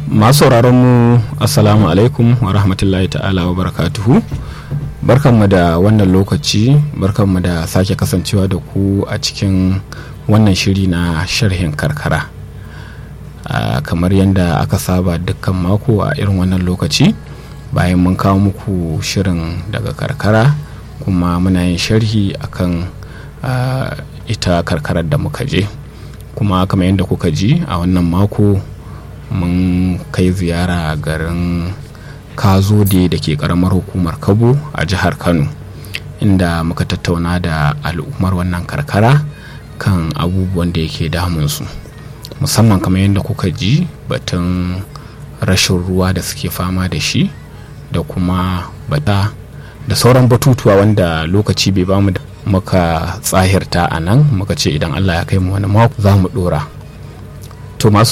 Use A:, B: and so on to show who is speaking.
A: masu mu assalamu alaikum wa rahmatullahi ta'ala wa barakatuhu barkanmu da wannan lokaci barkanmu da sake kasancewa da ku a cikin wannan shiri na sharhin karkara uh, kamar yadda aka saba dukkan mako a irin wannan lokaci bayan mun kawo muku shirin daga karkara kuma muna yin sharhi akan uh, ita karkarar da muka je kuma kamar yadda kuka ji a wannan mako mun kai ziyara garin kazode da ke karamar hukumar kabo a jihar kano inda muka tattauna da al'ummar wannan karkara kan abubuwan da yake damunsu musamman kamar yadda kuka ji batun rashin ruwa da suke fama da shi da kuma bata da sauran batutuwa wanda lokaci bai bamu da muka tsahirta a nan muka ce idan allah ya kai mu wani mako za mu dora to masu